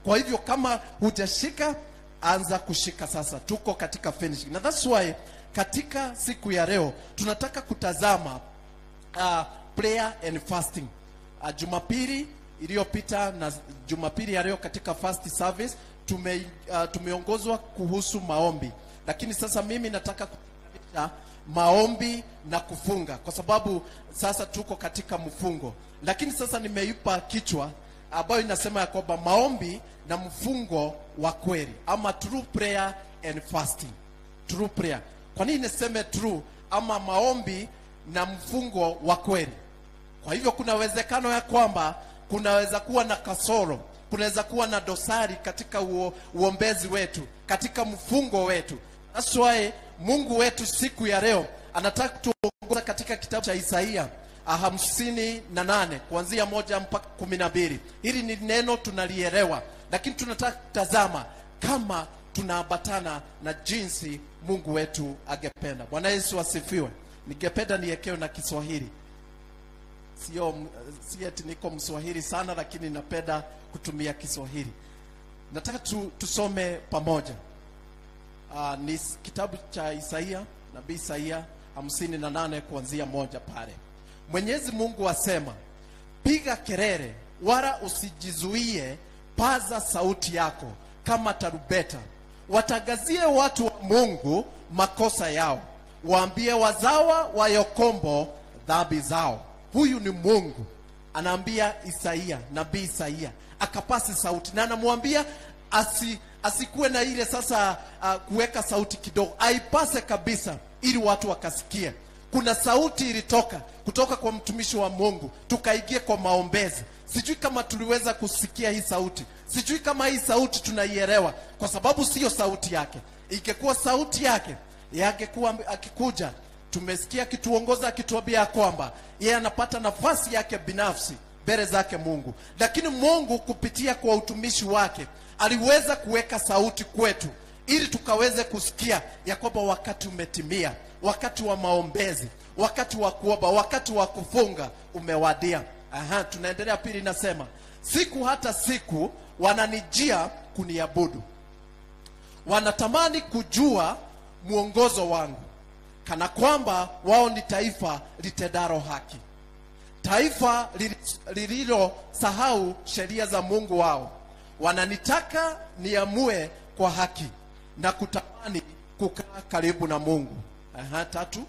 Kwa hivyo kama hujashika, anza kushika sasa. Tuko katika finishing, na that's why katika siku ya leo tunataka kutazama uh, prayer and fasting. Uh, Jumapili iliyopita na Jumapili ya leo katika first service tume, uh, tumeongozwa kuhusu maombi, lakini sasa mimi nataka kutenganisha maombi na kufunga kwa sababu sasa tuko katika mfungo, lakini sasa nimeipa kichwa ambayo inasema ya kwamba maombi na mfungo wa kweli ama true prayer and fasting. True prayer. Kwa nini niseme true ama maombi na mfungo wa kweli? Kwa hivyo kuna uwezekano ya kwamba kunaweza kuwa na kasoro, kunaweza kuwa na dosari katika uo, uombezi wetu, katika mfungo wetu. That's why Mungu wetu siku ya leo anataka kutuongoza katika kitabu cha Isaia hamsini na nane kuanzia moja mpaka kumi na mbili. Hili ni neno tunalielewa, lakini tunataka kutazama kama tunaambatana na jinsi Mungu wetu angependa. Bwana Yesu asifiwe. Ningependa niekewe na Kiswahili sio si eti niko Mswahili sana, lakini napenda kutumia Kiswahili. Nataka tu, tusome pamoja. Uh, ni kitabu cha Isaia, nabii Isaia hamsini na nane kuanzia moja pale. Mwenyezi Mungu asema, piga kelele wala usijizuie, paza sauti yako kama tarubeta, watangazie watu wa Mungu makosa yao, waambie wazawa wa Yakobo dhambi zao. Huyu ni Mungu anaambia Isaia, nabii Isaia akapasi sauti na anamwambia asi, asikuwe na ile sasa uh, kuweka sauti kidogo, aipase kabisa ili watu wakasikie. Kuna sauti ilitoka kutoka kwa mtumishi wa Mungu, tukaingia kwa maombezi. Sijui kama tuliweza kusikia hii sauti, sijui kama hii sauti tunaielewa, kwa sababu siyo sauti yake. Ingekuwa sauti yake, yangekuwa akikuja tumesikia akituongoza akituambia kwamba yeye anapata nafasi yake binafsi mbele zake Mungu, lakini Mungu kupitia kwa utumishi wake aliweza kuweka sauti kwetu ili tukaweze kusikia ya kwamba wakati umetimia, wakati wa maombezi, wakati wa kuomba, wakati wa kufunga umewadia. Aha, tunaendelea. Pili inasema siku hata siku wananijia kuniabudu, wanatamani kujua mwongozo wangu kana kwamba wao ni taifa litendalo haki, taifa lililosahau sheria za Mungu wao. Wananitaka niamue kwa haki na kutamani kukaa karibu na Mungu. Aha, tatu,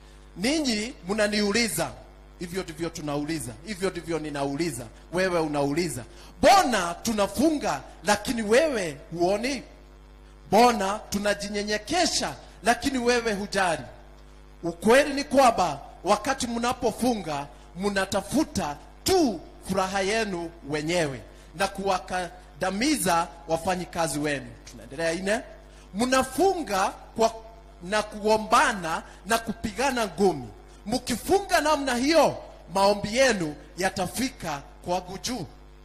ninyi mnaniuliza, hivyo ndivyo tunauliza, hivyo ndivyo ninauliza, wewe unauliza, mbona tunafunga lakini wewe huoni? Mbona tunajinyenyekesha lakini wewe hujali? Ukweli ni kwamba wakati mnapofunga mnatafuta tu furaha yenu wenyewe na kuwakandamiza wafanyikazi wenu. Tunaendelea ine, mnafunga kwa na kuombana na kupigana ngumi. Mkifunga namna hiyo, maombi yenu yatafika kwangu juu.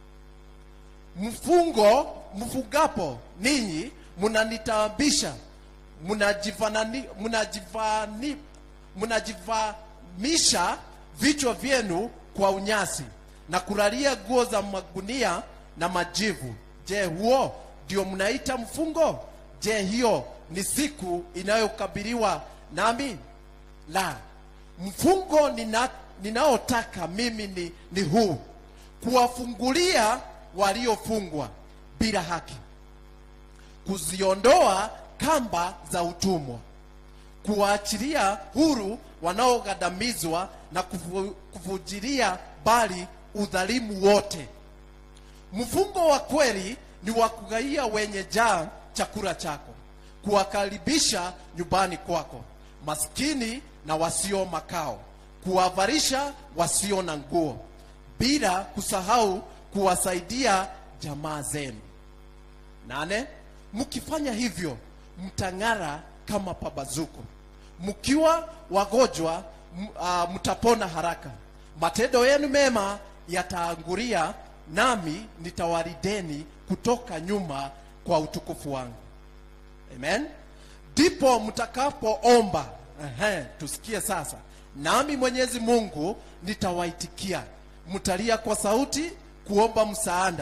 Mfungo mfungapo ninyi mnanitaabisha, mnajivanani mnajivani mnajivamisha vichwa vyenu kwa unyasi na kulalia nguo za magunia na majivu. Je, huo ndio mnaita mfungo? Je, hiyo ni siku inayokabiliwa nami? La, mfungo nina, ninaotaka mimi ni, ni huu: kuwafungulia waliofungwa bila haki, kuziondoa kamba za utumwa kuwaachilia huru wanaogadamizwa na kufu, kufujilia bali udhalimu wote. Mfungo wa kweli ni wa kugaia wenye jaa chakula chako, kuwakaribisha nyumbani kwako maskini na wasio makao, kuwavalisha wasio na nguo, bila kusahau kuwasaidia jamaa zenu. Nane, mkifanya hivyo mtang'ara kama pabazuko mkiwa wagonjwa uh, mtapona haraka. Matendo yenu mema yataangulia, nami nitawarideni kutoka nyuma kwa utukufu wangu. Amen. Ndipo mtakapoomba, ehe, tusikie sasa, nami Mwenyezi Mungu nitawaitikia. Mtalia kwa sauti kuomba msaada,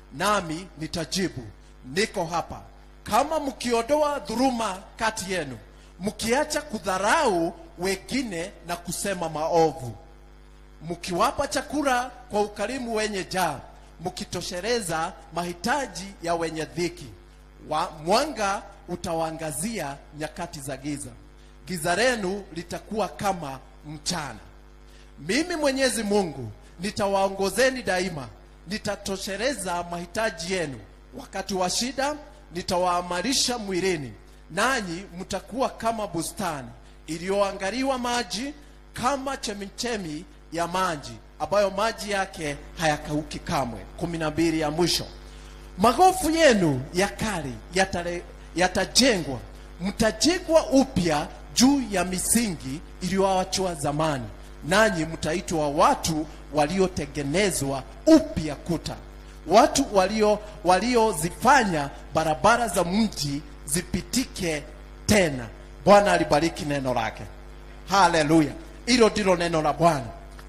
nami nitajibu niko hapa kama mkiondoa dhuluma kati yenu mkiacha kudharau wengine na kusema maovu mkiwapa chakula kwa ukarimu wenye jaa mkitoshereza mahitaji ya wenye dhiki wa, mwanga utawaangazia nyakati za giza giza lenu litakuwa kama mchana mimi mwenyezi mungu nitawaongozeni daima nitatoshereza mahitaji yenu wakati wa shida nitawaamarisha mwilini nanyi mtakuwa kama bustani iliyoangaliwa maji kama chemichemi ya maji ambayo maji yake hayakauki kamwe kumi na mbili ya mwisho magofu yenu ya kale yatare- yatajengwa mtajengwa upya juu ya misingi iliyoachwa zamani nanyi mtaitwa watu waliotengenezwa upya kuta watu walio waliozifanya barabara za mji zipitike tena bwana alibariki neno lake haleluya hilo ndilo neno la bwana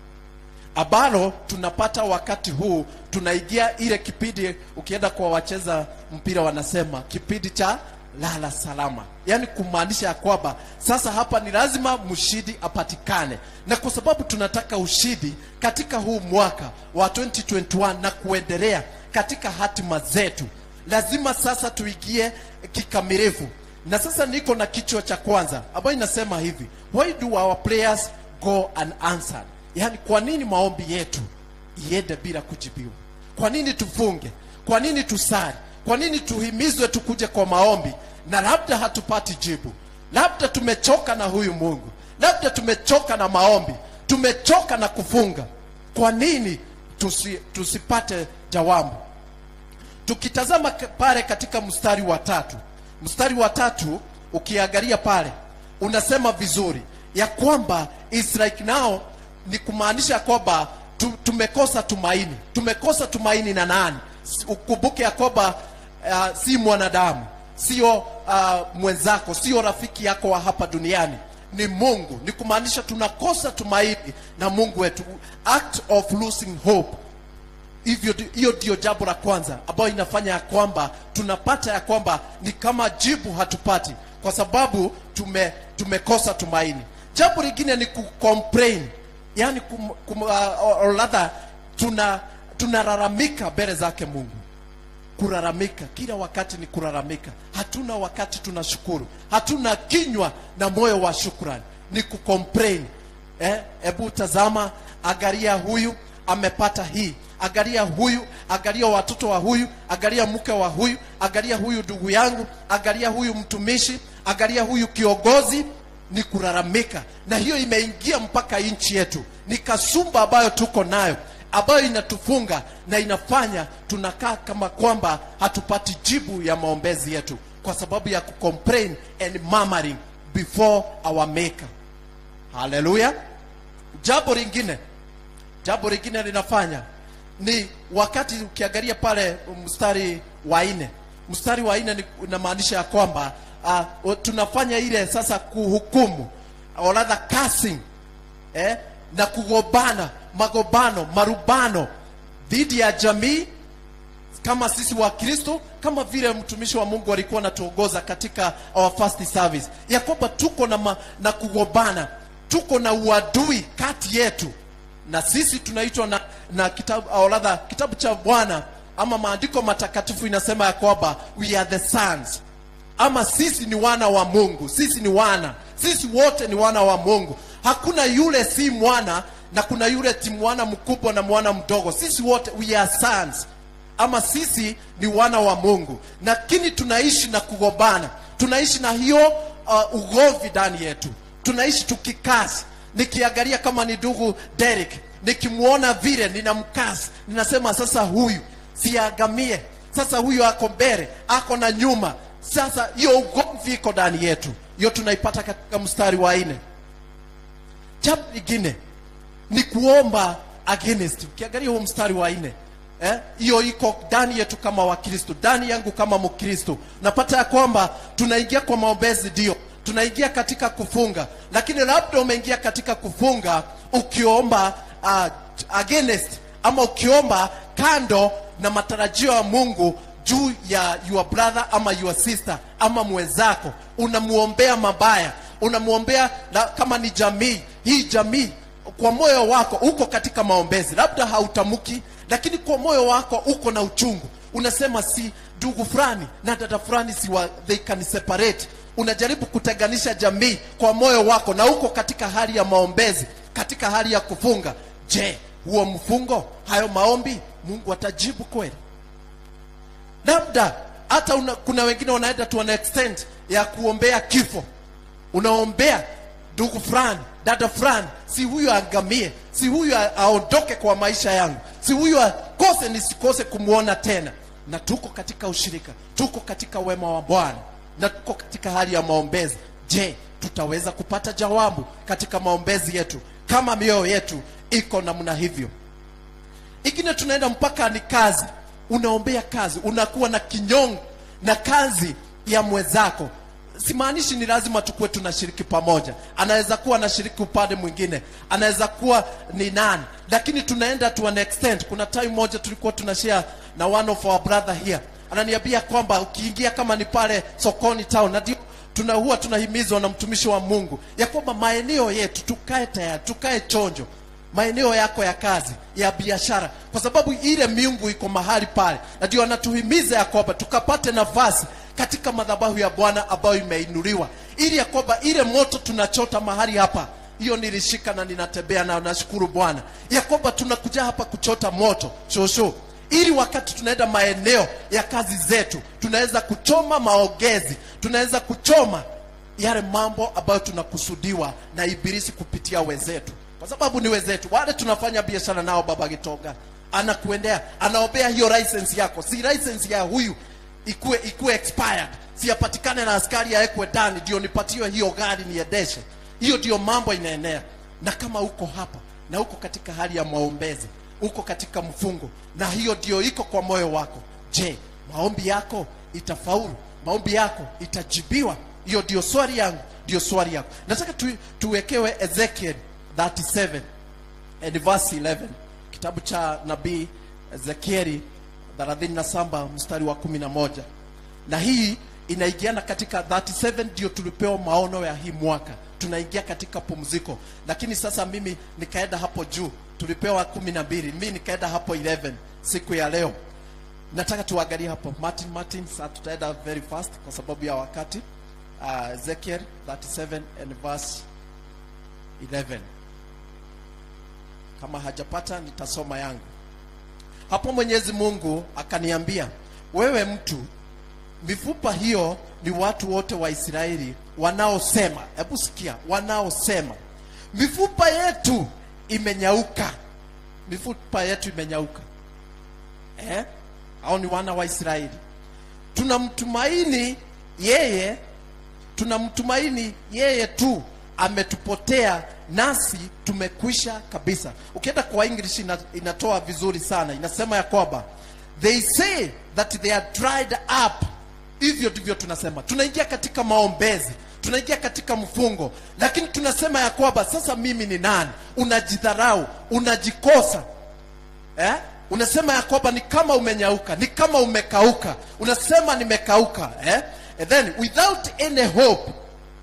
ambalo tunapata wakati huu tunaingia ile kipindi ukienda kwa wacheza mpira wanasema kipindi cha lala salama yaani kumaanisha ya kwamba sasa hapa ni lazima mshindi apatikane na kwa sababu tunataka ushindi katika huu mwaka wa 2021 na kuendelea katika hatima zetu lazima sasa tuingie kikamilifu na sasa niko na kichwa cha kwanza ambayo inasema hivi why do our prayers go unanswered yaani kwa nini maombi yetu iende bila kujibiwa kwa nini tufunge kwa nini tusali kwa nini tuhimizwe tukuje kwa maombi na labda hatupati jibu labda tumechoka na huyu mungu labda tumechoka na maombi tumechoka na kufunga kwa nini tusi, tusipate jawabu tukitazama k- pale katika mstari wa tatu mstari wa tatu ukiangalia pale unasema vizuri ya kwamba is like now ni kumaanisha kwamba tu, tumekosa tumaini tumekosa tumaini na nani S- ukumbuke ya kwamba uh, si mwanadamu sio uh, mwenzako sio rafiki yako wa hapa duniani ni mungu ni kumaanisha tunakosa tumaini na mungu wetu act of losing hope hivyo ndi- hiyo ndio jambo la kwanza ambayo inafanya ya kwamba tunapata ya kwamba ni kama jibu hatupati kwa sababu tume tumekosa tumaini jambo lingine ni kucomplain yani kum, kum, uh, or rather tuna tunalalamika mbele zake mungu kulalamika kila wakati ni kulalamika hatuna wakati tunashukuru hatuna kinywa na moyo wa shukrani ni kucomplain eh, hebu tazama angalia huyu amepata hii angalia huyu angalia watoto wa huyu angalia mke wa huyu angalia huyu ndugu yangu angalia huyu mtumishi angalia huyu kiongozi ni kulalamika na hiyo imeingia mpaka nchi yetu ni kasumba ambayo tuko nayo ambayo inatufunga na inafanya tunakaa kama kwamba hatupati jibu ya maombezi yetu kwa sababu ya kucomplain and murmuring before our maker haleluya jambo lingine jambo lingine linafanya ni wakati ukiangalia pale mstari wa nne mstari wa nne ni- unamaanisha ya kwamba uh, tunafanya ile sasa kuhukumu or rather cursing eh, na kugombana magombano marubano dhidi ya jamii kama sisi wa kristo kama vile mtumishi wa mungu alikuwa anatuongoza katika our first service ya kwamba tuko na, ma, na kugombana tuko na uadui kati yetu na sisi tunaitwa na, na kitabu au rather kitabu cha bwana ama maandiko matakatifu inasema ya kwamba we are the sons ama sisi ni wana wa mungu sisi ni wana sisi wote ni wana wa mungu hakuna yule si mwana na kuna yule ti mwana mkubwa na mwana mdogo sisi wote we are sons ama sisi ni wana wa mungu lakini tunaishi na kugombana tunaishi na hiyo uh, ugomvi ndani yetu tunaishi tukikasi nikiangalia kama ni ndugu Derek nikimwona vile ninamkasi ninasema sasa huyu siagamie sasa huyu ako mbele ako na nyuma sasa hiyo ugomvi iko ndani yetu hiyo tunaipata katika mstari wa nne jambo lingine ni kuomba against ukiangalia huo mstari wa nne eh, hiyo iko ndani yetu kama wakristo ndani yangu kama mkristo napata ya kwamba tunaingia kwa maombezi ndio tunaingia katika kufunga lakini labda umeingia katika kufunga ukiomba uh, against ama ukiomba kando na matarajio ya mungu juu ya your brother ama your sister ama mwenzako unamuombea mabaya unamuombea na kama ni jamii hii jamii kwa moyo wako uko katika maombezi labda hautamuki lakini kwa moyo wako uko na uchungu unasema si ndugu fulani na dada fulani si wa, they can separate unajaribu kutenganisha jamii kwa moyo wako na uko katika hali ya maombezi katika hali ya kufunga je huo mfungo hayo maombi mungu atajibu kweli labda hata una, kuna wengine wanaenda to an extent ya kuombea kifo unaombea ndugu fulani dada fulani si huyu aangamie si huyu a- aondoke kwa maisha yangu si huyu akose nisikose kumwona tena na tuko katika ushirika tuko katika wema wa bwana na tuko katika hali ya maombezi je tutaweza kupata jawabu katika maombezi yetu kama mioyo yetu iko namna hivyo ingine tunaenda mpaka ni kazi unaombea kazi unakuwa na kinyongo na kazi ya mwenzako simaanishi ni lazima tukuwe tunashiriki pamoja anaweza kuwa anashiriki upande mwingine anaweza kuwa ni nani lakini tunaenda to an extent kuna time moja tulikuwa tunashare na one of our brother here ananiambia kwamba ukiingia kama ni pale sokoni town na ndio tuna huwa tunahimizwa na mtumishi wa mungu ya kwamba maeneo yetu tukae tayari tukae chonjo maeneo yako ya kazi ya biashara kwa sababu ile miungu iko mahali pale na ndio anatuhimiza ya kwamba tukapate nafasi katika madhabahu ya bwana ambayo imeinuliwa ili ya kwamba ile moto tunachota mahali hapa hiyo nilishika na ninatembea nayo nashukuru bwana ya kwamba tunakuja hapa kuchota moto shosho ili wakati tunaenda maeneo ya kazi zetu tunaweza kuchoma maongezi tunaweza kuchoma yale mambo ambayo tunakusudiwa na ibilisi kupitia wenzetu kwa sababu ni wenzetu wale tunafanya biashara nao baba gitoga anakuendea anaombea hiyo license yako si license ya huyu ikuwe ikuwe expired siyapatikane na askari awekwe ndani ndio nipatiwe hiyo gari niendeshe hiyo ndio mambo inaenea na kama uko hapa na uko katika hali ya maombezi uko katika mfungo na hiyo ndio iko kwa moyo wako je maombi yako itafaulu maombi yako itajibiwa hiyo ndio swali yangu ndio swali yako nataka tu, tuwekewe ezekiel 37 and verse 11 kitabu cha nabii ezekieli 37 mstari wa 11 na hii inaingiana katika 37 ndio tulipewa maono ya hii mwaka tunaingia katika pumziko lakini sasa mimi nikaenda hapo juu tulipewa kumi na mbili mimi nikaenda hapo 11 siku ya leo nataka tuangalie hapo martin martin saa tutaenda very fast kwa sababu ya wakati uh, ezekiel 37 and verse 11 kama hajapata nitasoma yangu hapo mwenyezi mungu akaniambia wewe mtu mifupa hiyo ni watu wote wa israeli wanaosema hebu sikia wanaosema mifupa yetu imenyauka mifupa yetu imenyauka eh? au ni wana wa israeli tunamtumaini yeye tunamtumaini yeye tu ametupotea nasi tumekwisha kabisa ukienda kwa english ina, inatoa vizuri sana inasema ya kwamba they say that they are dried up hivyo ndivyo tunasema tunaingia katika maombezi tunaingia katika mfungo lakini tunasema ya kwamba sasa mimi ni nani unajidharau unajikosa eh? unasema ya kwamba ni kama umenyauka ni kama umekauka unasema nimekauka eh? and then without any hope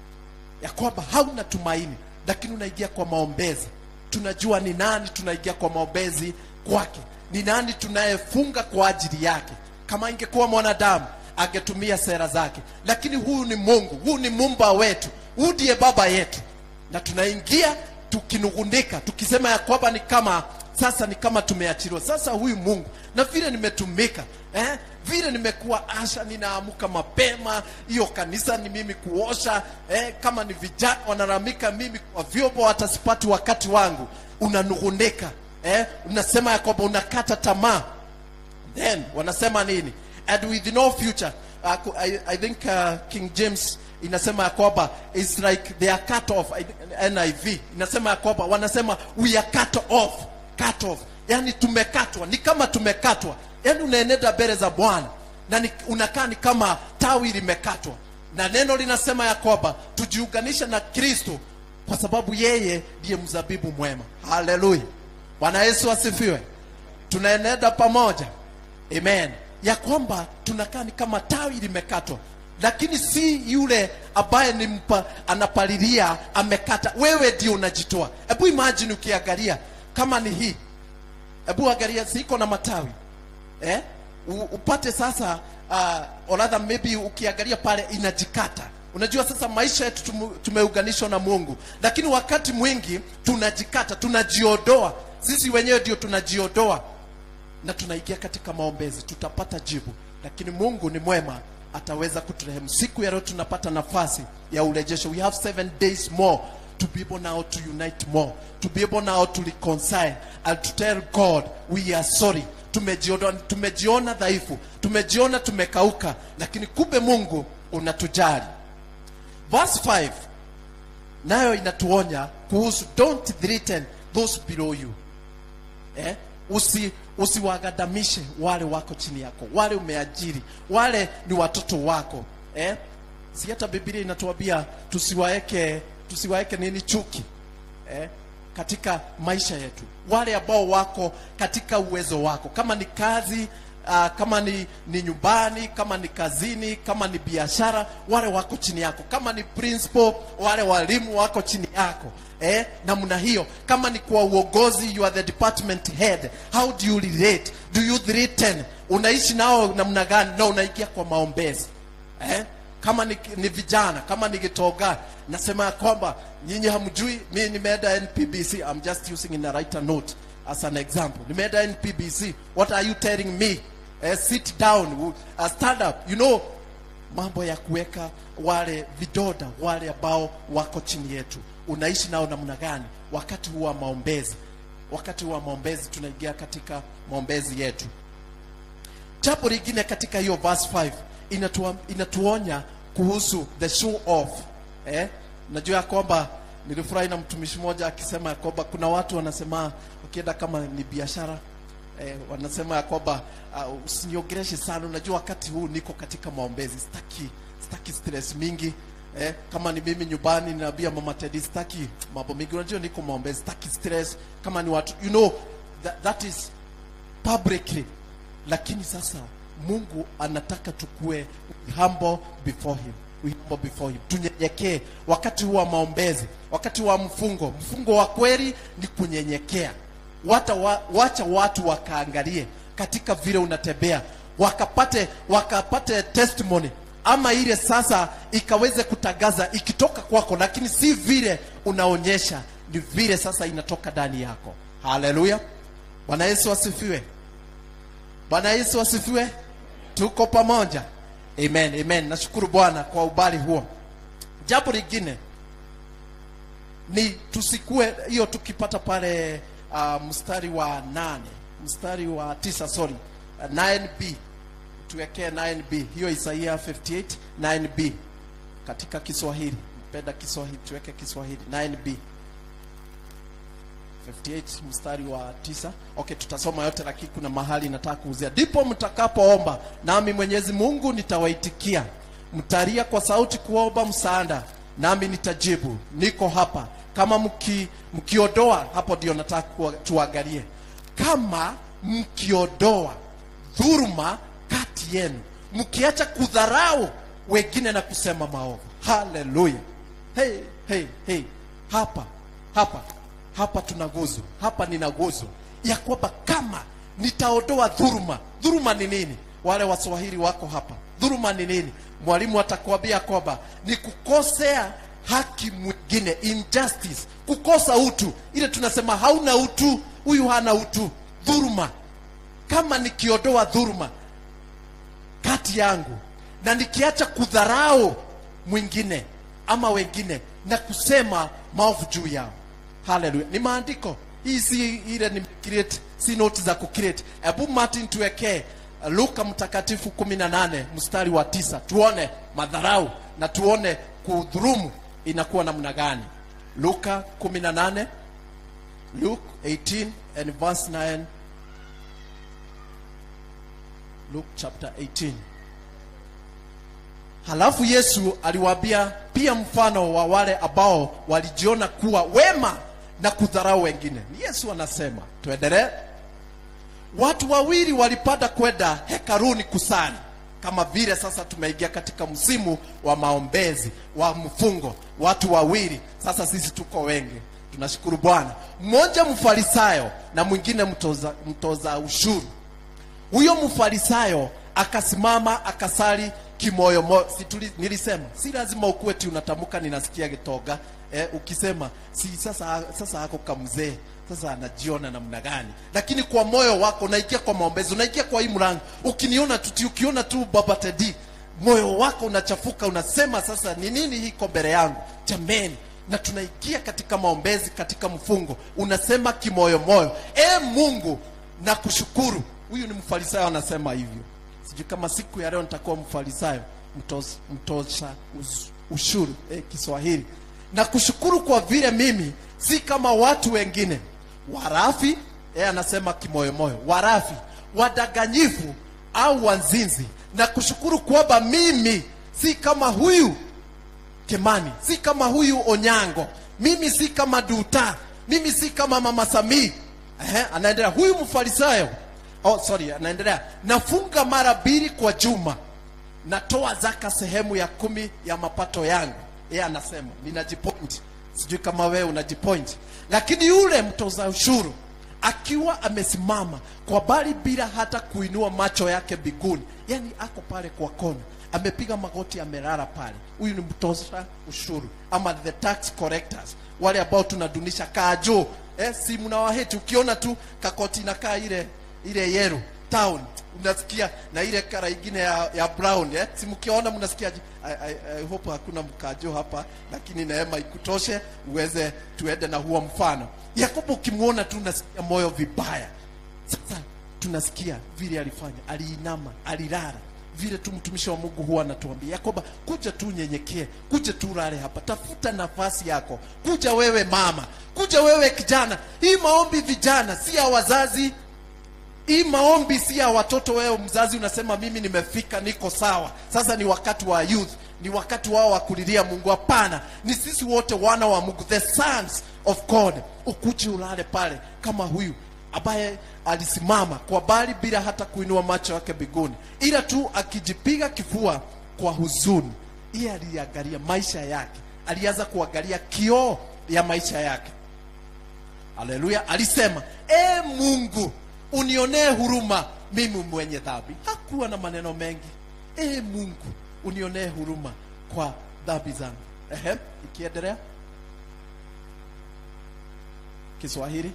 ya kwamba hauna tumaini lakini unaingia kwa maombezi tunajua ni nani tunaingia kwa maombezi kwake ni nani tunayefunga kwa ajili yake kama ingekuwa mwanadamu angetumia sera zake lakini huyu ni mungu huyu ni mumba wetu huyu ndiye baba yetu na tunaingia tukinung'unika tukisema ya kwamba ni kama sasa ni kama tumeachiliwa sasa huyu mungu na vile nimetumika eh? vile nimekuwa asha ninaamuka mapema hiyo kanisa ni mimi kuosha eh? kama ni vijana wanaramika mimi kwa vyombo hata sipati wakati wangu unanung'unika eh? unasema ya kwamba unakata tamaa then wanasema nini and with no future uh, I, I think uh, king james inasema ya kwamba is like they are cut off I think niv inasema ya kwamba wanasema we are cut off cut off yani tumekatwa ni kama tumekatwa yani unaenenda mbele za bwana na ni, unakaa ni kama tawi limekatwa na neno linasema ya kwamba tujiunganisha na kristo kwa sababu yeye ndiye mzabibu mwema haleluya bwana yesu asifiwe tunaenenda pamoja amen ya kwamba tunakaa ni kama tawi limekatwa lakini si yule ambaye ni mpa, anapalilia amekata wewe ndio unajitoa hebu imagine ukiangalia kama ni hii hebu angalia siko na matawi eh? U, upate sasa uh, or rather maybe ukiangalia pale inajikata unajua sasa maisha yetu tumu- tumeunganishwa na mungu lakini wakati mwingi tunajikata tunajiondoa sisi wenyewe ndio tunajiondoa na tunaingia katika maombezi tutapata jibu lakini mungu ni mwema ataweza kuturehemu siku ya leo tunapata nafasi ya urejesho we have seven days more to be able now to unite more to be able now to reconcile and to tell god we are sorry tumejiona, tumejiona dhaifu tumejiona tumekauka lakini kumbe mungu unatujali verse 5 nayo inatuonya kuhusu don't threaten those below you eh? usi usiwagadamishe wale wako chini yako wale umeajiri wale ni watoto wako eh? si hata biblia inatuambia tusiwaeke tusiwaeke nini chuki eh? katika maisha yetu wale ambao wako katika uwezo wako kama ni kazi uh, kama ni, ni nyumbani kama ni kazini kama ni biashara wale wako chini yako kama ni principal wale walimu wako chini yako eh, namna hiyo kama ni kwa uongozi you are the department head how do you relate do you threaten unaishi nao namna gani na unaingia kwa maombezi eh? kama ni, ni vijana kama ni gitoga nasema ya kwamba nyinyi hamjui mi nimeenda npbc i'm just using in a writer note as an example nimeenda npbc what are you telling me eh, sit down uh, stand up you know mambo ya kuweka wale vidoda wale ambao wako chini yetu unaishi nao namna gani wakati huu wa maombezi wakati huu wa maombezi tunaingia katika maombezi yetu jambo lingine katika hiyo verse 5 inatua, inatuonya kuhusu the show off eh? najua ya kwamba nilifurahi na mtumishi mmoja akisema ya kwamba kuna watu wanasema ukienda kama ni biashara eh, wanasema ya kwamba uh, usiniongeleshe sana unajua wakati huu niko katika maombezi sitaki sitaki stress mingi eh, kama ni mimi nyumbani ninaambia mama Teddy sitaki mambo mingi unajua niko maombezi sitaki stress kama ni watu you know that, that is publicly lakini sasa mungu anataka tukue humble before him we humble before him tunyenyekee wakati huu wa maombezi wakati wa mfungo mfungo wa kweli ni kunyenyekea Wata wa, wacha watu wakaangalie katika vile unatembea wakapate wakapate testimony ama ile sasa ikaweze kutangaza ikitoka kwako lakini si vile unaonyesha ni vile sasa inatoka ndani yako haleluya bwana yesu asifiwe bwana yesu asifiwe tuko pamoja amen amen nashukuru bwana kwa ubali huo jambo lingine ni tusikue hiyo tukipata pale uh, mstari wa nane mstari wa tisa sorry uh, 9b tuwekee 9b hiyo isaia 58 9b katika kiswahili mpenda kiswahili tuweke kiswahili 9b 58 mstari wa tisa okay tutasoma yote lakini kuna mahali nataka kuuzia ndipo mtakapoomba nami mwenyezi mungu nitawaitikia mtalia kwa sauti kuomba msaada nami nitajibu niko hapa kama mki, mkiondoa hapo ndio nataka kuwa- tuangalie kama mkiondoa dhuruma kati yenu mkiacha kudharau wengine na kusema maovu haleluya hey, hey, hey. hapa hapa hapa tunaguzwa hapa ninaguzwa ya kwamba kama nitaondoa dhuruma dhuruma ni nini wale waswahili wako hapa dhuruma ni nini mwalimu atakwambia kwamba ni kukosea haki mwingine injustice kukosa utu ile tunasema hauna utu huyu hana utu dhuruma kama nikiondoa dhuruma kati yangu na nikiacha kudharau mwingine ama wengine na kusema maovu juu yao haleluya ni maandiko hii si ile ni create si noti za kucreate hebu martin tuwekee uh, luka mtakatifu 18 mstari wa tisa tuone madharau na tuone kudhurumu inakuwa namna gani luka 18 luke 18 and verse 9 luke chapter 18 halafu yesu aliwaambia pia mfano wa wale ambao walijiona kuwa wema na kudharau wengine ni yesu anasema tuendelee watu wawili walipanda kwenda hekaruni kusali kama vile sasa tumeingia katika msimu wa maombezi wa mfungo watu wawili sasa sisi tuko wengi tunashukuru bwana mmoja mfarisayo na mwingine mtoza, mtoza ushuru huyo mfarisayo akasimama akasali kimoyomoyo si tuli- nilisema si lazima ukuwe ti unatamka ninasikia gitoga eh, ukisema si sasa sasa ako kamzee sasa anajiona namna gani lakini kwa moyo wako unaingia kwa maombezi unaingia kwa hii mlango ukiniona tu ukiona tu baba tedi moyo wako unachafuka unasema sasa ni nini hiko mbele yangu jameni na tunaingia katika maombezi katika mfungo unasema kimoyomoyo e mungu na kushukuru huyu ni mfarisayo anasema hivyo sijui kama siku ya leo nitakuwa mfarisayo mtos- mtosha us- ushuru eh, kiswahili na kushukuru kwa vile mimi si kama watu wengine warafi eh, anasema kimoyomoyo warafi wadanganyifu au wanzinzi na kushukuru kwamba mimi si kama huyu Kimani, si kama huyu Onyango, mimi si kama Duta, mimi si kama mama Samii. Ehe, anaendelea huyu mfarisayo. Oh, sorry, anaendelea nafunga mara mbili kwa juma, natoa zaka sehemu ya kumi ya mapato yangu. Yeye anasema ninajipoint, sijui kama wewe unajipoint, lakini yule mtoza ushuru akiwa amesimama kwa bali bila hata kuinua macho yake biguni, yani ako pale kwa kona amepiga magoti amelala pale. Huyu ni mtoza ushuru ama the tax collectors, wale ambao tunadunisha kajo eh, si mnawaheti. Ukiona tu kakoti inakaa ile ile yellow town unasikia na ile kara ingine ya, ya brown eh, si mkiona mnasikia I, I, I hope hakuna mkajo hapa, lakini neema ikutoshe uweze tuende na huo mfano. Yakobo ukimwona tu unasikia moyo vibaya. Sasa tunasikia vile alifanya, aliinama, alilala vile tu mtumishi wa Mungu huwa anatuambia Yakoba, kuja tu nyenyekee, kuja tu lale hapa, tafuta nafasi yako, kuja wewe mama, kuja wewe kijana. Hii maombi vijana, si ya wazazi. Hii maombi si ya watoto. Wewe mzazi unasema mimi nimefika, niko sawa, sasa ni wakati wa youth, ni wakati wao wa kulilia Mungu. Hapana, ni sisi wote wana wa Mungu, the sons of God. Ukuje ulale pale kama huyu ambaye alisimama kwa bali bila hata kuinua macho yake biguni, ila tu akijipiga kifua kwa huzuni. Iye aliangalia maisha yake, alianza kuangalia kioo ya maisha yake. Haleluya! Alisema, e Mungu unionee huruma mimi mwenye dhambi. Hakuwa na maneno mengi. E Mungu unionee huruma kwa dhambi zangu. Ehe, ikiendelea Kiswahili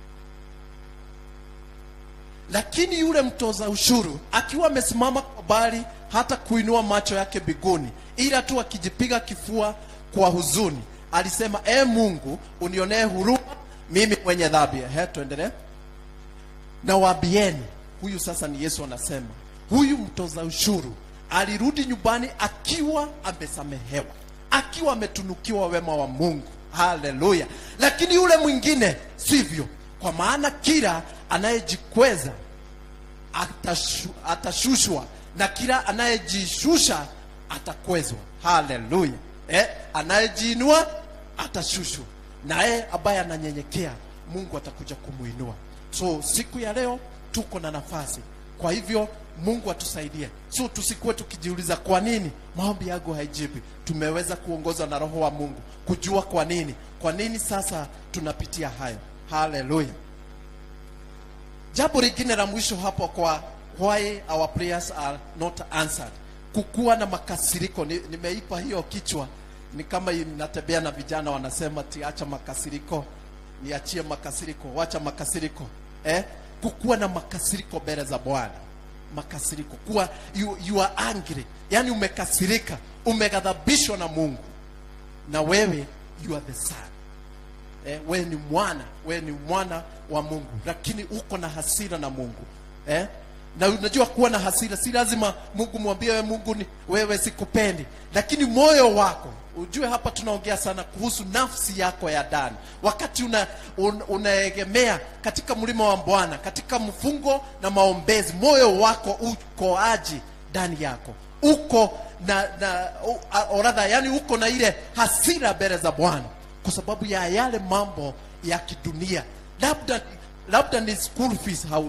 lakini yule mtoza ushuru akiwa amesimama kwa bali hata kuinua macho yake biguni, ila tu akijipiga kifua kwa huzuni, alisema e Mungu unionee huruma mimi mwenye dhambi. Ehe, tuendelee. Na waambieni, huyu sasa ni Yesu anasema, huyu mtoza ushuru alirudi nyumbani akiwa amesamehewa, akiwa ametunukiwa wema wa Mungu. Haleluya! Lakini yule mwingine sivyo, kwa maana kila anayejikweza atashu, atashushwa na kila anayejishusha atakwezwa. Haleluya! Eh, anayejiinua atashushwa, naye ambaye ananyenyekea Mungu atakuja kumuinua. So siku ya leo tuko na nafasi, kwa hivyo Mungu atusaidie, so tusikuwe tukijiuliza kwa nini maombi yangu haijibi. Tumeweza kuongozwa na Roho wa Mungu kujua kwa nini, kwa nini sasa tunapitia hayo. Haleluya! Jambo lingine la mwisho hapo kwa why our prayers are not answered, kukuwa na makasiriko. Ni- Nimeipa hiyo kichwa, ni kama natembea na vijana wanasema ti acha makasiriko, niachie makasiriko, wacha makasiriko eh? Kukuwa na makasiriko mbele za Bwana, makasiriko, kuwa you, you are angry, yani umekasirika, umeghadhabishwa na Mungu na wewe you are the son eh, wewe ni mwana, wewe ni mwana wa Mungu, lakini uko na hasira na Mungu eh? Na unajua kuwa na hasira si lazima Mungu mwambie wewe, Mungu ni wewe sikupendi, lakini moyo wako ujue. Hapa tunaongea sana kuhusu nafsi yako ya ndani, wakati una, un, unaegemea katika mlima wa Bwana, katika mfungo na maombezi, moyo wako uko aji ndani yako uko na, na oradha, yani uko na ile hasira mbele za Bwana kwa sababu ya yale mambo ya kidunia, labda labda ni school fees hauna,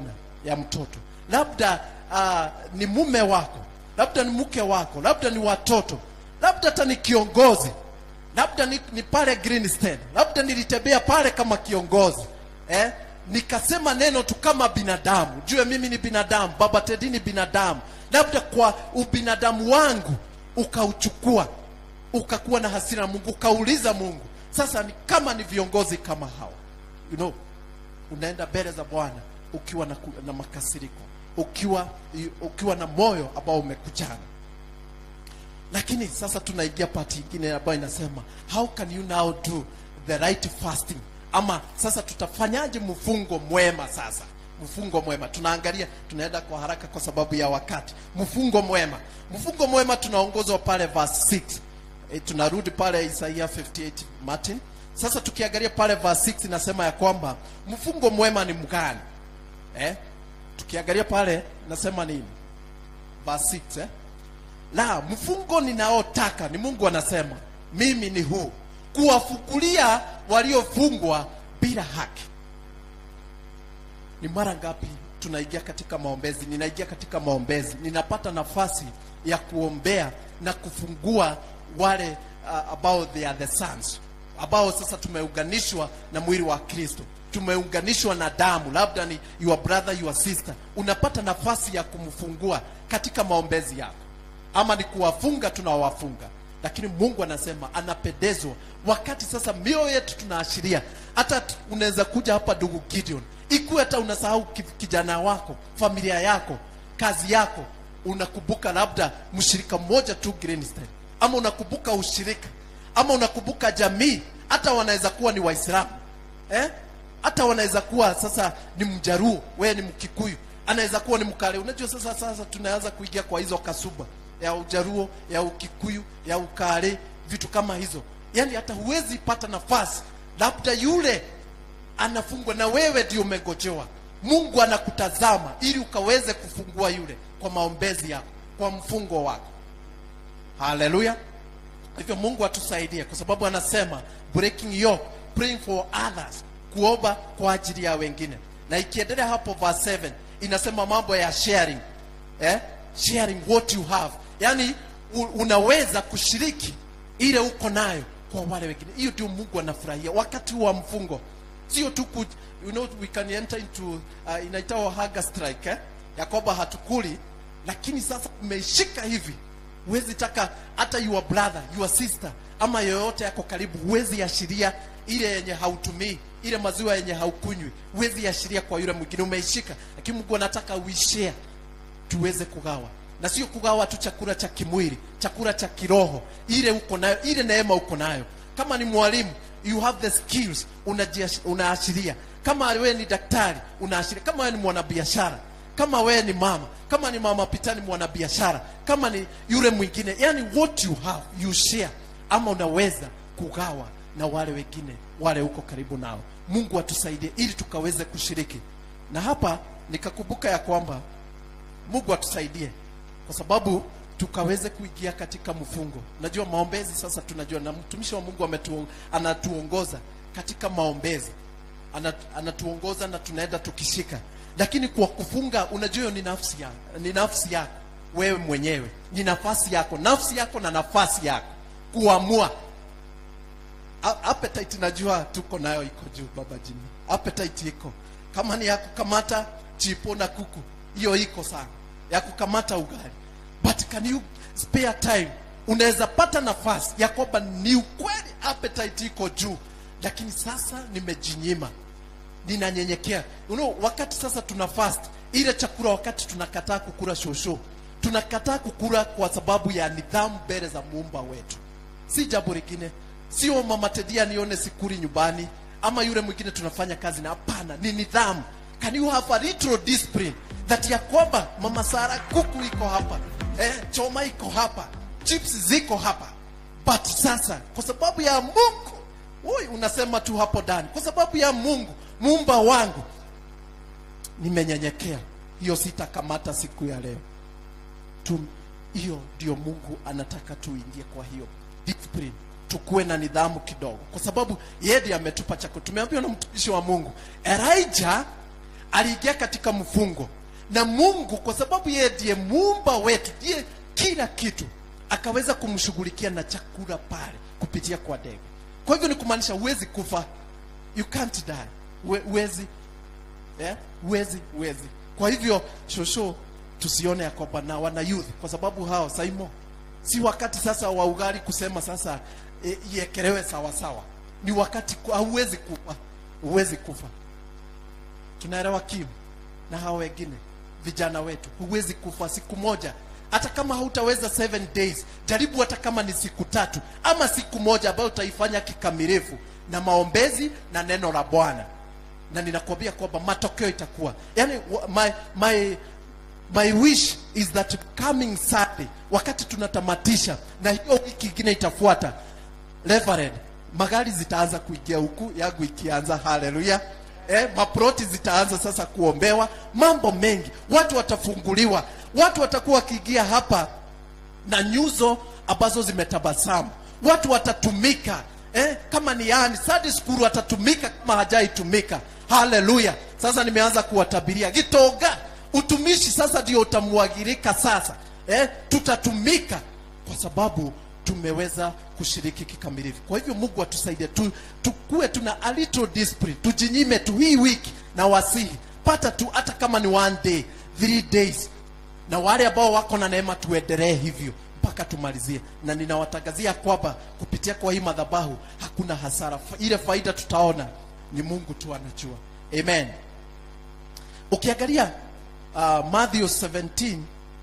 ya mtoto labda uh, ni mume wako labda ni mke wako labda ni watoto labda hata ni kiongozi labda ni, ni pale Greenstein, labda nilitembea pale kama kiongozi eh? nikasema neno tu kama binadamu, jue mimi ni binadamu, baba Teddy ni binadamu, labda kwa ubinadamu wangu ukauchukua ukakuwa na hasira na Mungu, ukauliza Mungu. Sasa ni kama ni viongozi kama hawa, you know, unaenda mbele za Bwana ukiwa na, ku- na makasiriko, ukiwa ukiwa na moyo ambao umekuchana lakini sasa tunaingia pati ingine ambayo inasema how can you now do the right fasting ama sasa tutafanyaje mfungo mwema sasa mfungo mwema tunaangalia tunaenda kwa haraka kwa sababu ya wakati mfungo mwema mfungo mwema tunaongozwa pale verse 6 e, tunarudi pale Isaia 58 Martin sasa tukiangalia pale verse 6 inasema ya kwamba mfungo mwema ni mgani eh? tukiangalia pale nasema nini verse 6 eh? la mfungo ninaotaka ni Mungu anasema mimi ni huu kuwafukulia waliofungwa bila haki. Ni mara ngapi tunaingia katika maombezi, ninaingia katika maombezi, ninapata nafasi ya kuombea na kufungua wale uh, ambao they are the sons, ambao sasa tumeunganishwa na mwili wa Kristo, tumeunganishwa na damu, labda ni your brother, your sister, unapata nafasi ya kumfungua katika maombezi yako ama ni kuwafunga tunawafunga lakini mungu anasema anapendezwa wakati sasa mioyo yetu tunaashiria hata t- unaweza kuja hapa ndugu gideon ikuwe hata unasahau ki- kijana wako familia yako kazi yako unakumbuka labda mshirika mmoja tu Greenstein, ama unakumbuka ushirika ama unakumbuka jamii hata wanaweza kuwa ni waislamu eh? hata wanaweza kuwa sasa ni mjaruo wewe ni mkikuyu anaweza kuwa ni mkale unajua sasa sasa tunaanza kuingia kwa hizo kasuba ya ujaruo ya ukikuyu ya ukale vitu kama hizo yaani hata huwezi pata nafasi labda yule anafungwa na wewe ndio umegojewa mungu anakutazama ili ukaweze kufungua yule kwa maombezi yako kwa mfungo wako haleluya hivyo mungu atusaidie kwa sababu anasema breaking yoke praying for others kuomba kwa ajili ya wengine na ikiendelea hapo verse 7 inasema mambo ya sharing eh? sharing what you have yaani u- unaweza kushiriki ile uko nayo kwa wale wengine hiyo ndio mungu anafurahia wakati wa mfungo sio tu ku, you know, we can enter into uh, inaitwa hunger strike eh? ya kwamba hatukuli lakini sasa umeishika hivi huwezi taka hata your brother your sister ama yoyote yako karibu huwezi ashiria ile yenye hautumii ile maziwa yenye haukunywi huwezi ashiria kwa yule mwingine umeishika lakini mungu anataka uishare tuweze kugawa na sio kugawa tu chakula cha kimwili chakula cha kiroho ile uko nayo ile neema uko nayo kama ni mwalimu you have the skills unajiash- unaashiria kama wewe ni daktari unaashiria kama wewe ni mwanabiashara kama wewe ni mama kama ni mama pitani mwanabiashara kama ni yule mwingine yani what you have you share ama unaweza kugawa na wale wengine wale uko karibu nao mungu atusaidie ili tukaweze kushiriki na hapa nikakumbuka ya kwamba mungu atusaidie kwa sababu tukaweze kuingia katika mfungo najua maombezi sasa tunajua na mtumishi wa mungu ametu, anatuongoza katika maombezi Ana, anatuongoza na tunaenda tukishika lakini kwa kufunga unajua hiyo ni nafsi yako ni nafsi yako wewe mwenyewe ni nafasi yako nafsi yako na nafasi yako kuamua A- appetite najua tuko nayo iko juu baba jini appetite iko kama ni ya kukamata chipo na kuku hiyo iko sana ya kukamata ugali but can you spare time unaweza pata nafasi ya kwamba ni ukweli appetite iko juu lakini sasa nimejinyima ninanyenyekea you know, wakati sasa tuna fast ile chakula wakati tunakataa kukula shosho tunakataa kukula kwa sababu ya nidhamu mbele za muumba wetu si jambo lingine sio mama tedia nione sikuri nyumbani ama yule mwingine tunafanya kazi na hapana ni nidhamu can you have a little discipline that ya kwamba mama sara kuku iko hapa eh, choma iko hapa chips ziko hapa but sasa kwa sababu ya mungu Ui, unasema tu hapo ndani kwa sababu ya mungu muumba wangu nimenyenyekea hiyo sitakamata siku ya leo tu hiyo ndio mungu anataka tuingie kwa hiyo discipline tukuwe na nidhamu kidogo kwa sababu yeye ndiye ametupa chakula tumeambiwa na mtumishi wa mungu elijah aliingia katika mfungo na mungu kwa sababu yeye ndiye muumba wetu ndiye kila kitu akaweza kumshughulikia na chakula pale kupitia kwa ndege kwa hivyo ni kumaanisha huwezi kufa you can't die Hue- huwezi eh? huwezi huwezi kwa hivyo shosho tusione ya kwamba na wana youth kwa sababu hao saimo si wakati sasa wa ugali kusema sasa e, iekelewe sawa sawa ni wakati ku- hauwezi kufa huwezi kufa tunaelewa kiu na hao wengine vijana wetu huwezi kufa siku moja hata kama hautaweza seven days jaribu hata kama ni siku tatu ama siku moja ambayo utaifanya kikamilifu na maombezi na neno la bwana na ninakwambia kwamba matokeo itakuwa yani wa- my, my, my wish is that coming Sunday wakati tunatamatisha na hiyo wiki ingine itafuata Reverend, magari zitaanza kuingia huku yangu ikianza haleluya eh, maproti zitaanza sasa kuombewa mambo mengi watu watafunguliwa watu watakuwa wakiingia hapa na nyuzo ambazo zimetabasamu watu watatumika eh, kama ni yani Sunday school watatumika kama hajaitumika haleluya sasa nimeanza kuwatabiria gitoga utumishi sasa ndio utamwagirika sasa eh, tutatumika kwa sababu tumeweza kushiriki kikamilifu kwa hivyo mungu atusaidie tu, tukuwe tuna a little discipline tujinyime tu hii wiki na wasihi pata tu hata kama ni one day three days na wale ambao wako na neema tuendelee hivyo mpaka tumalizie na ninawatangazia kwamba kupitia kwa hii madhabahu hakuna hasara Fa- ile faida tutaona ni mungu tu anajua amen ukiangalia uh, matthew 17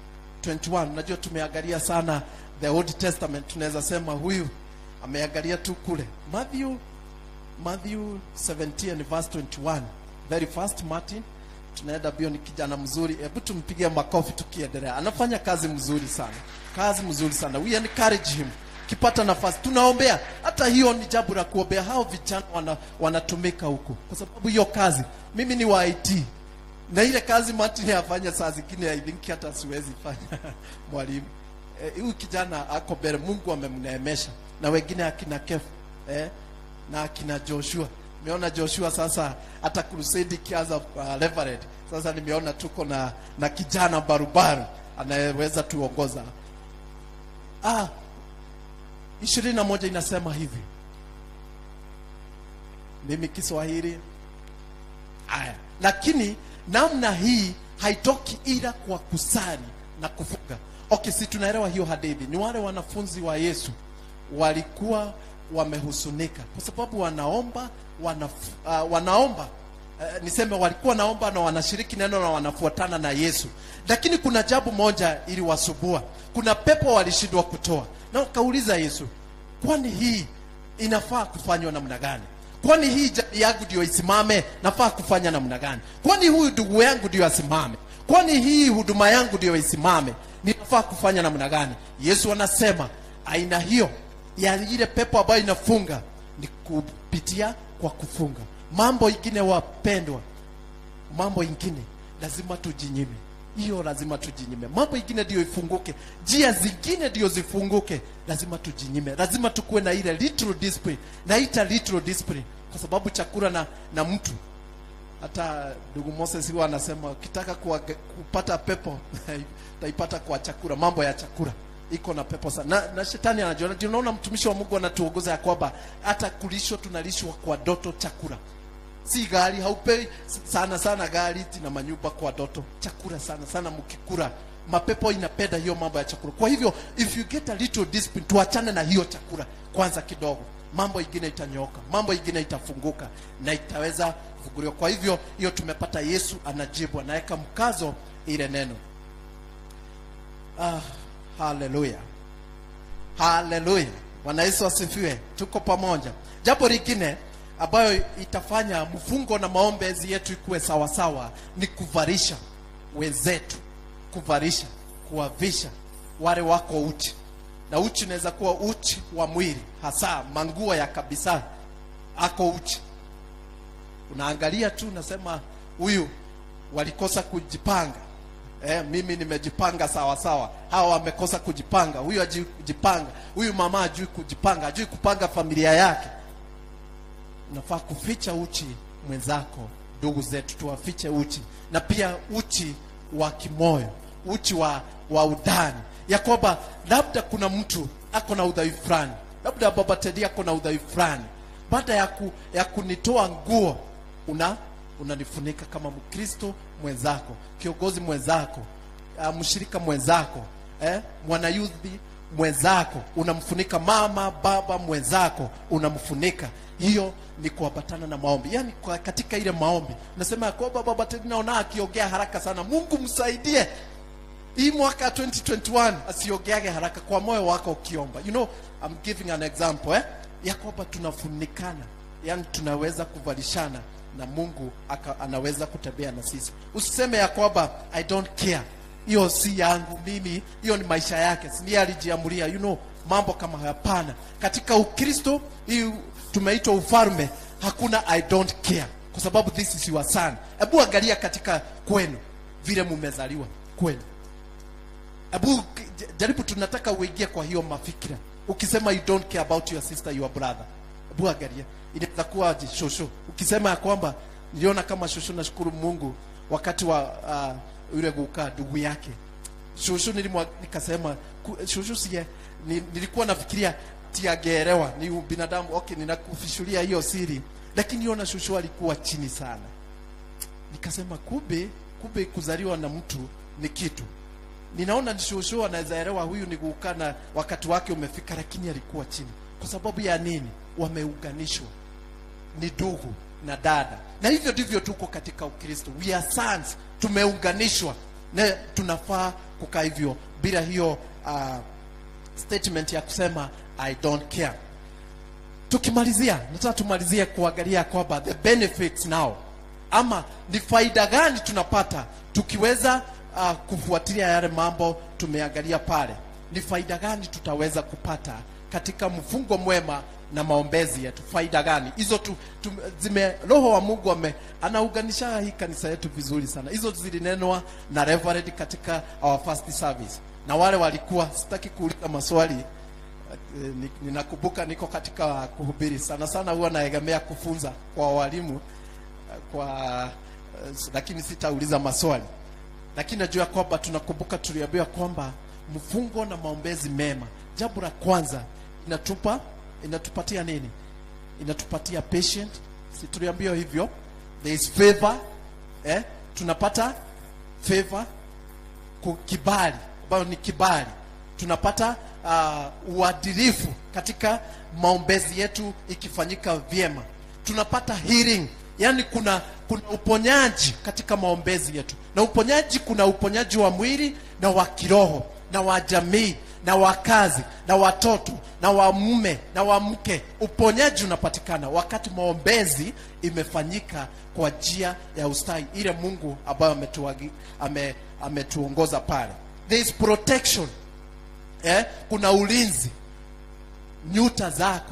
21 najua tumeangalia sana the old testament tunaweza sema huyu ameangalia tu kule matthew matthew 17 and verse 21 very fast martin tunaenda bio ni kijana mzuri hebu tumpigie makofi tukiendelea anafanya kazi mzuri sana kazi mzuri sana we encourage him kipata nafasi tunaombea hata hiyo ni jambo la kuombea hao vijana wana, wanatumika huku kwa sababu hiyo kazi mimi ni wa IT na ile kazi Martin afanya saa zingine I think hata siwezi fanya mwalimu eh, huyu kijana ako mbele Mungu amemneemesha na wengine akina Kef eh, na akina Joshua nimeona Joshua sasa hata crusade ikianza uh, Reverend sasa nimeona tuko na na kijana barubaru anayeweza tuongoza ah ishirini na moja inasema hivi mimi Kiswahili haya lakini namna hii haitoki ila kwa kusali na kufunga okay si tunaelewa hiyo hadithi ni wale wanafunzi wa yesu walikuwa wamehusunika kwa sababu wanaomba wanaf, uh, wanaomba uh, niseme walikuwa naomba na wanashiriki neno na wanafuatana na yesu lakini kuna jambo moja iliwasubua kuna pepo walishindwa kutoa na wakauliza yesu kwani hii inafaa kufanywa namna gani kwani hii jamii yangu ndio isimame nafaa kufanya namna gani kwani huyu ndugu yangu ndio asimame kwani hii huduma yangu ndio isimame ninafaa kufanya namna gani yesu anasema aina hiyo ya ile pepo ambayo inafunga ni kupitia kwa kufunga mambo ingine wapendwa mambo ingine lazima tujinyime hiyo lazima tujinyime mambo ingine ndio ifunguke njia zingine ndio zifunguke lazima tujinyime lazima tukuwe na ile little discipline naita little discipline kwa sababu chakula na, na mtu hata ndugu Moses huwa anasema ukitaka kuwa, kupata pepo utaipata kwa chakula mambo ya chakula iko na pepo sana na, na shetani anajua ndio unaona mtumishi wa Mungu anatuongoza ya kwamba hata kulishwa tunalishwa kwa doto chakula si gari haupei sana sana gari na manyumba kwa doto chakula sana sana mkikula mapepo inapenda hiyo mambo ya chakula kwa hivyo if you get a little discipline tuachane na hiyo chakula kwanza kidogo mambo ingine itanyoka mambo ingine itafunguka na itaweza kufunguliwa kwa hivyo hiyo tumepata yesu anajibu anaweka mkazo ile neno ah, haleluya haleluya bwana yesu asifiwe tuko pamoja jambo lingine ambayo itafanya mfungo na maombezi yetu ikuwe sawasawa ni kuvarisha wenzetu kuvarisha kuwavisha wale wako uchi na uchi unaweza kuwa uchi wa mwili hasa manguo ya kabisa ako uchi unaangalia tu unasema huyu walikosa kujipanga eh, mimi nimejipanga sawa sawa hawa wamekosa kujipanga huyu hajui kujipanga huyu mama hajui kujipanga hajui kupanga familia yake unafaa kuficha uchi mwenzako ndugu zetu tuwafiche uchi na pia uchi wa kimoyo uchi wa, wa udani ya kwamba labda kuna mtu ako na udhaifu fulani labda baba Teddy ako na udhaifu fulani baada ya, ku, ya kunitoa nguo una unanifunika kama mkristo mwenzako kiongozi mwenzako uh, mshirika mwenzako eh, mwanayudhi mwenzako unamfunika mama baba mwenzako unamfunika hiyo ni kuambatana na maombi yaani kwa katika ile maombi nasema ya kwamba baba Teddy naona akiongea haraka sana mungu msaidie hii mwaka 2021 asiongeage haraka kwa moyo wako ukiomba you know I'm giving an example eh? ya kwamba tunafunikana yani tunaweza kuvalishana na mungu aka, anaweza kutembea na sisi usiseme ya kwamba i don't care hiyo si yangu mimi hiyo ni maisha yake si ndiye alijiamulia you know mambo kama hapana katika ukristo hii tumeitwa ufalme hakuna i don't care kwa sababu this is your son hebu angalia katika kwenu vile mumezaliwa kwenu Abu jaribu tunataka uingie kwa hiyo mafikira. Ukisema you don't care about your sister your brother. Abu angalia. Inaweza kuwa aje shosho. Ukisema ya kwamba niliona kama shosho nashukuru Mungu wakati wa uh, yule kukaa ndugu yake. Shosho nilimwa nikasema ku- shosho sie ni, nilikuwa nafikiria tiagerewa ni binadamu okay ninakufishulia hiyo siri lakini niona shosho alikuwa chini sana nikasema kumbe kumbe kuzaliwa na mtu ni kitu ninaona ni shosho anaweza elewa huyu ni kukaa na wakati wake umefika lakini alikuwa chini kwa sababu ya nini wameunganishwa ni ndugu na dada na hivyo ndivyo tuko katika ukristo we are sons tumeunganishwa na tunafaa kukaa hivyo bila hiyo uh, statement ya kusema i don't care tukimalizia nataka tumalizie kuangalia kwamba the benefits now ama ni faida gani tunapata tukiweza uh, kufuatilia yale mambo tumeangalia pale ni faida gani tutaweza kupata katika mfungo mwema na maombezi yetu faida gani hizo tu, tu, zime roho wa mungu ame anaunganisha hii kanisa yetu vizuri sana hizo zilinenwa na reverend katika our first service na wale walikuwa sitaki kuuliza maswali Eh, ni- ninakumbuka niko katika kuhubiri sana sana huwa naegemea kufunza kwa walimu eh, kwa eh, lakini sitauliza maswali lakini najua kwamba tunakumbuka tuliambiwa kwamba mfungo na maombezi mema jambo la kwanza inatupa inatupatia nini inatupatia patient si tuliambiwa hivyo there is favor eh? tunapata favor ku- kibali ambayo ni kibali tunapata uh, uadilifu katika maombezi yetu ikifanyika vyema tunapata healing yani kuna kuna uponyaji katika maombezi yetu na uponyaji kuna uponyaji wa mwili na wa kiroho na wa jamii na wa kazi na watoto na wa mume na wa mke uponyaji unapatikana wakati maombezi imefanyika kwa njia ya ustahi ile mungu ambayo ametuagi- ame, ametuongoza pale there is protection eh? kuna ulinzi nyuta zako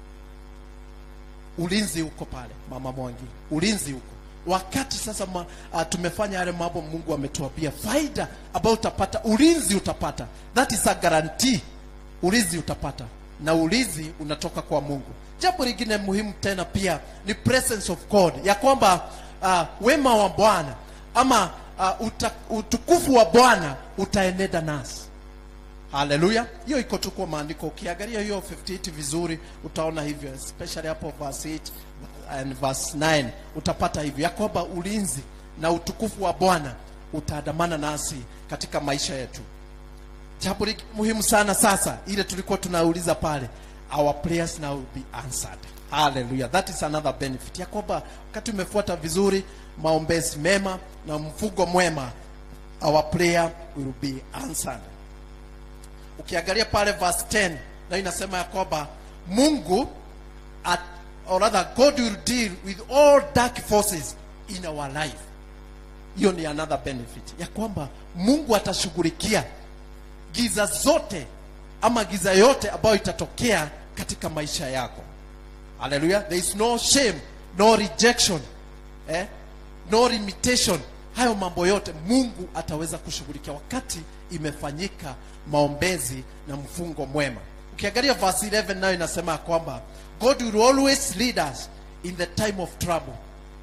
ulinzi uko pale mama mwangi ulinzi uko wakati sasa ma, uh, tumefanya yale mambo mungu ametuambia faida ambayo utapata ulinzi utapata that is a guarantee ulinzi utapata na ulinzi unatoka kwa mungu jambo lingine muhimu tena pia ni presence of god ya kwamba uh, wema wa bwana ama uh, uta, utukufu wa bwana utaenenda nasi haleluya hiyo iko tu kwa maandiko ukiangalia hiyo 58 vizuri utaona hivyo especially hapo verse 8 and verse 9 utapata hivyo ya kwamba ulinzi na utukufu wa bwana utaandamana nasi katika maisha yetu jambo li- muhimu sana sasa ile tulikuwa tunauliza pale our prayers now will be answered hallelujah that is another benefit ya kwamba wakati umefuata vizuri maombezi mema na mfugo mwema our prayer will be answered ukiangalia pale verse 10 na inasema ya kwamba mungu at, or rather god will deal with all dark forces in our life hiyo ni another benefit ya kwamba mungu atashughulikia giza zote ama giza yote ambayo itatokea katika maisha yako haleluya there is no shame no rejection eh? no limitation hayo mambo yote mungu ataweza kushughulikia wakati imefanyika maombezi na mfungo mwema ukiangalia verse 11 nayo inasema ya kwamba god will always lead us in the time of trouble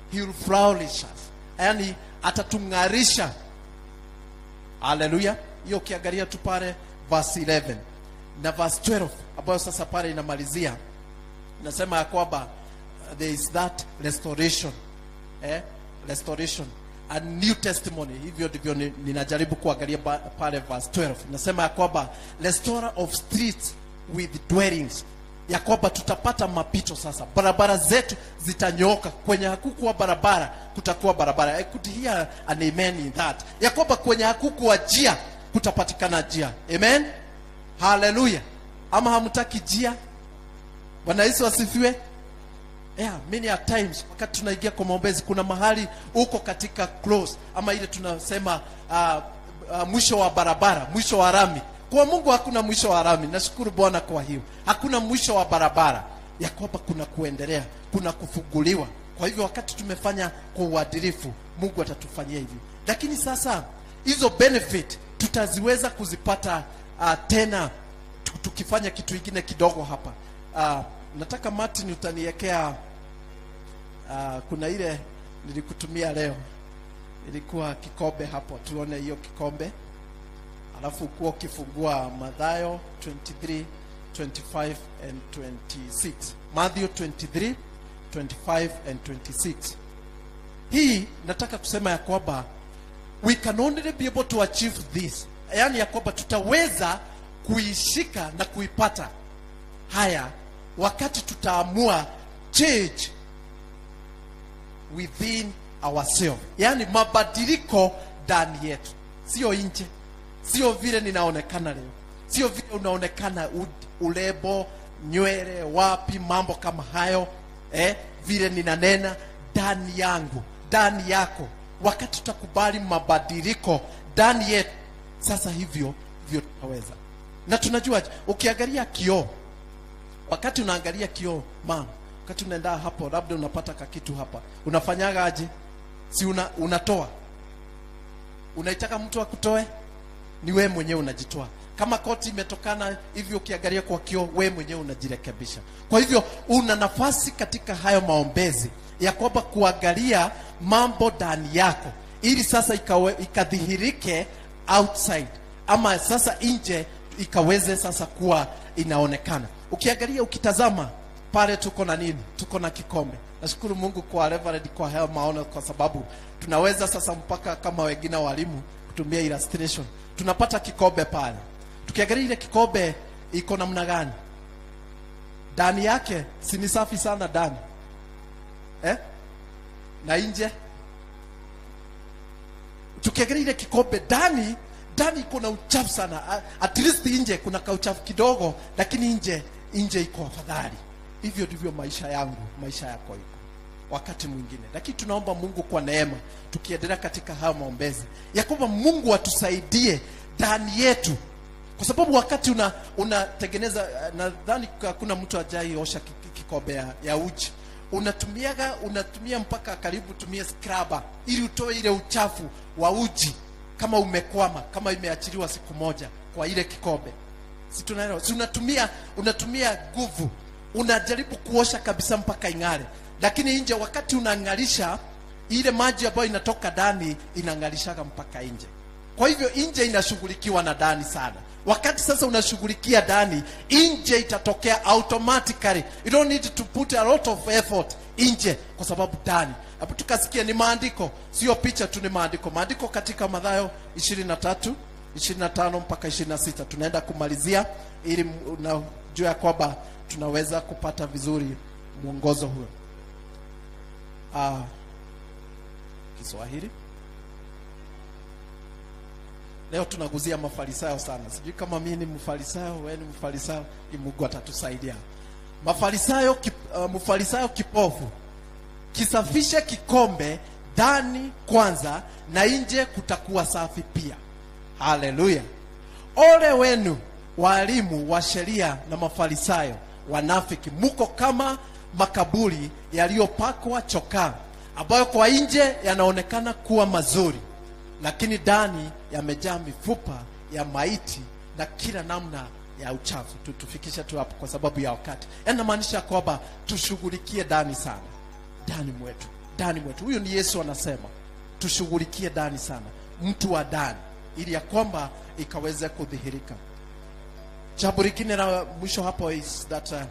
he will flourish us yani atatung'arisha haleluya hiyo ukiangalia tu pale verse 11 na verse 12 ambayo sasa pale inamalizia inasema ya kwamba uh, there is that restoration eh? restoration a new testimony hivyo ndivyo ni- ninajaribu kuangalia ba- pale verse 12 inasema ya kwamba restorer of streets with dwellings ya kwamba tutapata mapito sasa barabara zetu zitanyooka kwenye hakukuwa barabara kutakuwa barabara I could hear an amen in that ya kwamba kwenye hakukuwa njia kutapatikana njia amen haleluya ama hamtaki njia bwana yesu asifiwe yeah, many a times wakati tunaingia kwa maombezi kuna mahali uko katika close ama ile tunasema uh, uh, mwisho wa barabara mwisho wa rami kwa mungu hakuna mwisho wa rami nashukuru bwana kwa hiyo hakuna mwisho wa barabara ya kwamba kuna kuendelea kuna kufunguliwa kwa hivyo wakati tumefanya kwa uadilifu mungu atatufanyia hivyo lakini sasa hizo benefit tutaziweza kuzipata uh, tena tu- tukifanya kitu kingine kidogo hapa uh, nataka martin utaniwekea uh, kuna ile nilikutumia leo ilikuwa kikombe hapo tuone hiyo kikombe alafu ukuwa ukifungua madhayo 23 25 and 26 matthew 23 25 and 26 hii nataka kusema ya kwamba we can only be able to achieve this yaani ya kwamba tutaweza kuishika na kuipata haya wakati tutaamua change within ourselves yaani mabadiliko ndani yetu sio nje sio vile ninaonekana leo sio vile unaonekana u- ulebo nywele wapi mambo kama hayo eh, vile ninanena ndani yangu ndani yako wakati tutakubali mabadiliko ndani yetu sasa hivyo hivyo tutaweza na tunajua ukiangalia kioo wakati unaangalia kioo mam wakati unaenda hapo labda unapata kakitu hapa unafanyaga aje si una, unatoa unaitaka mtu akutoe ni wewe mwenyewe unajitoa kama koti imetokana hivyo ukiangalia kwa kioo wewe mwenyewe unajirekebisha kwa hivyo una nafasi katika hayo maombezi ya kwamba kuangalia mambo ndani yako ili sasa ikawe, ikadhihirike outside ama sasa nje ikaweze sasa kuwa inaonekana ukiangalia ukitazama pale tuko na nini tuko na kikombe nashukuru mungu kwa Reverend kwa hayo maono kwa sababu tunaweza sasa mpaka kama wengine walimu kutumia illustration tunapata kikombe pale tukiangalia ile kikombe iko namna gani ndani yake si ni safi sana ndani eh? na nje tukiangalia ile kikombe ndani ndani iko na uchafu sana A- at least nje kuna kauchafu kidogo lakini nje nje iko afadhali hivyo ndivyo maisha yangu maisha yako iko wakati mwingine lakini tunaomba mungu kwa neema tukiendelea katika hayo maombezi ya kwamba mungu atusaidie ndani yetu kwa sababu wakati una unatengeneza eh, nadhani hakuna mtu ajaiosha ki- ki- kikombe ya, ya uji unatumiaga unatumia mpaka karibu tumie scrubber ili utoe ile uchafu wa uji kama umekwama kama imeachiliwa siku moja kwa ile kikombe si tunaelewa si unatumia unatumia nguvu unajaribu kuosha kabisa mpaka ing'are lakini nje wakati unang'arisha ile maji ambayo inatoka ndani inang'arishaga mpaka nje kwa hivyo nje inashughulikiwa na ndani sana wakati sasa unashughulikia ndani nje itatokea automatically you don't need to put a lot of effort nje kwa sababu ndani hapo tukasikia ni maandiko sio picha tu ni maandiko maandiko katika madhayo 23 25 mpaka 26 tunaenda kumalizia ili m- unajua ya kwamba tunaweza kupata vizuri mwongozo huo ah, kiswahili leo tunaguzia mafarisayo sana sijui kama mimi ni mfarisayo wewe ni mfarisayo ili mungu atatusaidia mafarisayo kip, uh, mfarisayo kipofu kisafishe kikombe ndani kwanza na nje kutakuwa safi pia haleluya ole wenu walimu wa sheria na mafarisayo wanafiki muko kama makaburi yaliyopakwa chokaa ambayo kwa nje yanaonekana kuwa mazuri lakini ndani yamejaa mifupa ya maiti na kila namna ya uchafu tu tufikishe tu hapo kwa sababu ya wakati yanamaanisha kwamba tushughulikie ndani sana ndani mwetu ndani mwetu huyu ni yesu anasema tushughulikie ndani sana mtu wa ndani ili ya kwamba ikaweze kudhihirika jambo lingine la mwisho hapo is that uh,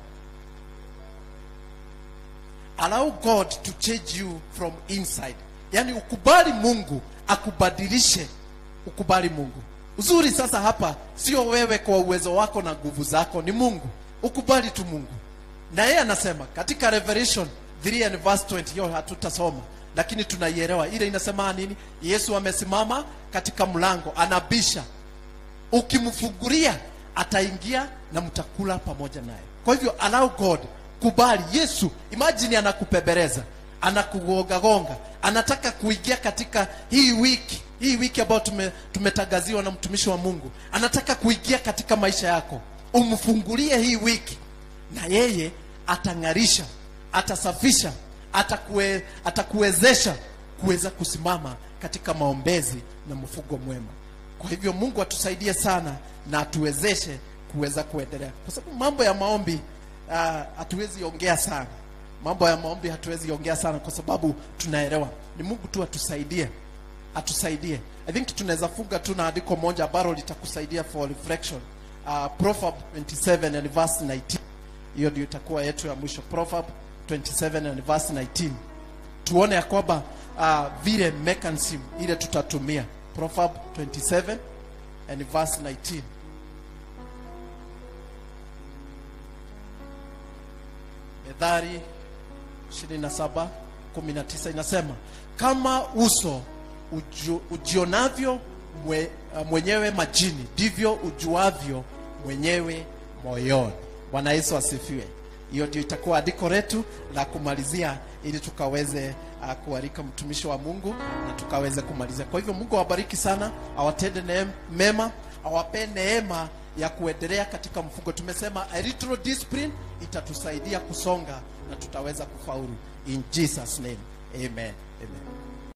allow god to change you from inside yaani ukubali mungu akubadilishe ukubali mungu uzuri sasa hapa sio wewe kwa uwezo wako na nguvu zako ni mungu ukubali tu mungu na yeye anasema katika revelation 3 and verse 20 hiyo hatutasoma lakini tunaielewa ile inasema nini yesu amesimama katika mlango anabisha ukimfungulia ataingia na mtakula pamoja naye kwa hivyo allow god kubali yesu imagine anakupembeleza anakugongagonga anataka kuingia katika hii wiki hii wiki ambayo tume, tumetangaziwa na mtumishi wa mungu anataka kuingia katika maisha yako umfungulie hii wiki na yeye atang'arisha atasafisha atakue, atakuwezesha kuweza kusimama katika maombezi na mfugo mwema kwa hivyo mungu atusaidie sana na atuwezeshe kuweza kuendelea kwa sababu mambo ya maombi uh, hatuwezi ongea sana mambo ya maombi hatuwezi ongea sana kwa sababu tunaelewa ni mungu tu atusaidie atusaidie i think tunaweza funga tu na andiko moja ambalo litakusaidia for reflection uh, proverb 27 and verse 19 hiyo ndio itakuwa yetu ya mwisho proverb 27 and verse 19 tuone ya kwamba uh, vile mechanism ile tutatumia proverb 27 and verse 19 methali 27 19 inasema kama uso uju, ujionavyo mwe, uh, mwenyewe majini ndivyo ujuavyo mwenyewe moyoni bwana yesu asifiwe hiyo ndio itakuwa andiko letu la kumalizia ili tukaweze uh, kualika mtumishi wa mungu na tukaweze kumalizia kwa hivyo mungu awabariki sana awatende neem, mema awapee neema ya kuendelea katika mfugo tumesema a little discipline itatusaidia kusonga na tutaweza kufaulu in jesus name amen amen